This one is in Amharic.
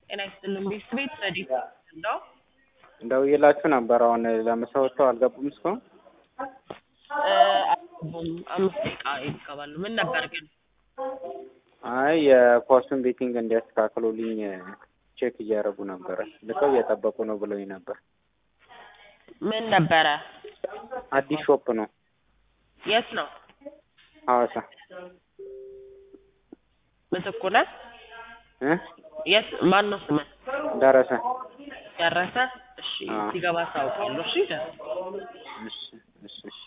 ጤና ይስጥልን ቤት ረዲት ነው ደውዬላችሁ ነበር። አሁን ለምሳ ወጥተው አልገቡም እስካሁን። አልገቡም። አምስት ደቂቃ ይገባሉ። ምን ነበር ግን? አይ የፖስቱን ቤቲንግ እንዲያስተካክሉልኝ ቼክ እያደረጉ ነበረ። ልከው እየጠበቁ ነው ብለውኝ ነበር። ምን ነበረ? አዲስ ሾፕ ነው የት ነው? ሐዋሳ ምትኩ ነህ? እ የት ማን ነው ስምህ? ደረሰ ደረሰ? እሺ አዎ። ሲገባ አሳውቃለሁ። እሺ ደረሰ እሺ እሺ እሺ